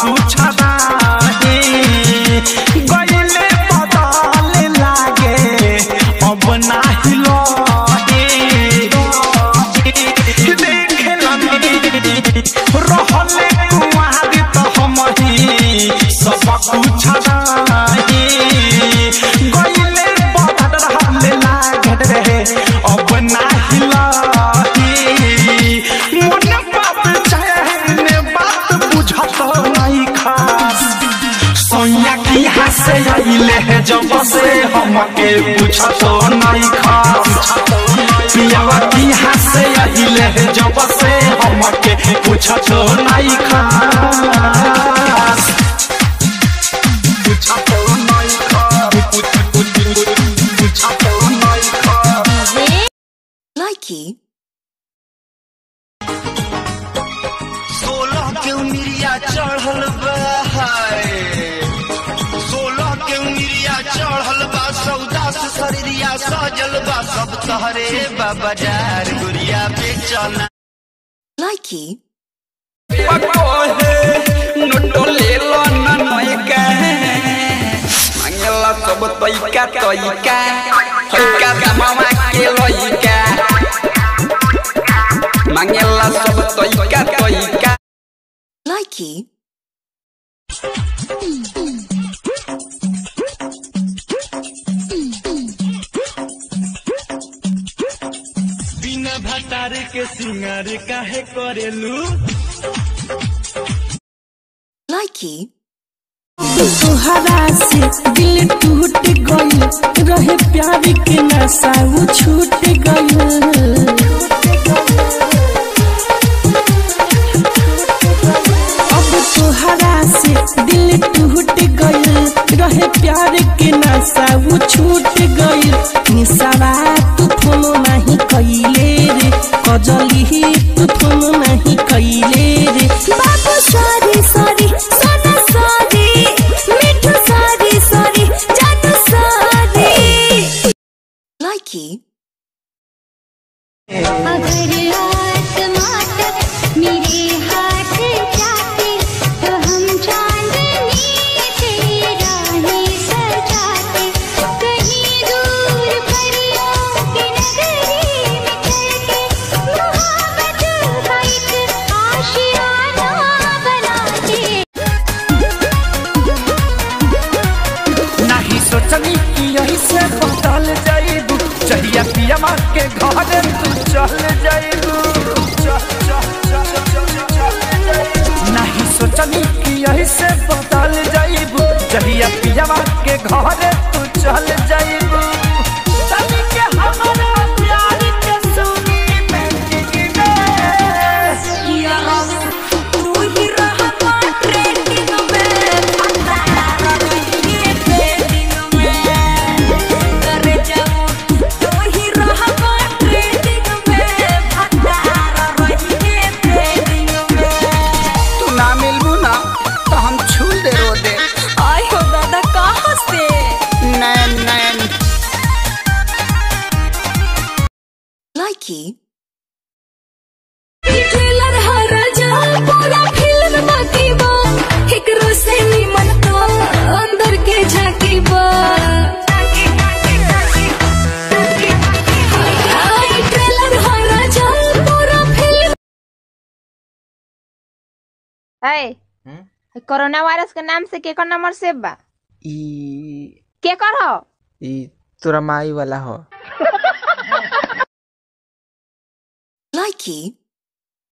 कुछ नाही गईले बदले लागे अब नाही लगे देखला रहले कुआरी तो हम ही सब कुछ नाही गईले बदले लागे रे अब नाही लगे मन बाप चाहे बात बुझत नहीं खास सोनिया की हंसे आइले है जब से हमके पूछत नहीं खास पियावा की हंसे आइले है जब से हमके पूछत नहीं खास पूछत नहीं खास पूछत नहीं खास Likey. सोलह के उमिरिया चढ़ल बा हाय सोलह के उमिरिया चढ़ल बा सौदा से शरीरिया सजल बा सब तहरे बा बाजार गुड़िया बेचना Likey. Manggila sobat toika toika Toika mama kiloika Manggila sobat toika toika Likey. बिना भटार के सिंगार काहे करेलू Likey. तोहरा से दिल टूट गइल रहे प्यार के नशा वो छूट गइल अब तोहरा से दिल टूट गइल रहे प्यार के नशा वो छूट गइल निशावा तू फोन नहीं कइले रे कजली तू फोन नहीं कइले रे बाबू सॉरी सॉरी सोना सॉरी मिठू सॉरी सॉरी जानू सॉरी Likey. अगर आसमां तक मेरे हाथ जाते तो हम चांदनी से राहें सजाते कहीं दूर परियों की नगरी में चल के मोहब्बत का एक आशियाना बनाते नहीं सोचनी कि यही से बदल जाइबू चहिया पिया माँ के घर तू चल जाइबू चल, चल, चल, चल, चल जाइबू। नहीं सोचनी कि यही से बदल जाइबू चहिया पिया माँ के घर तू चल जाइबू तनी के हमारा प्यार के सुनी बेटी तू ही रहता ट्रेंडिंग में फंदा रही ट्रेंडिंग में करे जाऊं तू ही रहता ट्रेंडिंग में फंदा रही ट्रेंडिंग में तू ना मिलबू ना तो हम छूल दे रो दे आय हो दादा कहाँ से नैन नैन Likey. ट्रेलर हर जा पूरा फिल्म बाकी बा एकरो से निमन तो अंदर के झांकी बा हाय ट्रेलर हर जा पूरा फिल्म है कोरोना वायरस के नाम से केकर नंबर सेव बा ई केकर हो ई तोरा माई वाला हो Likey.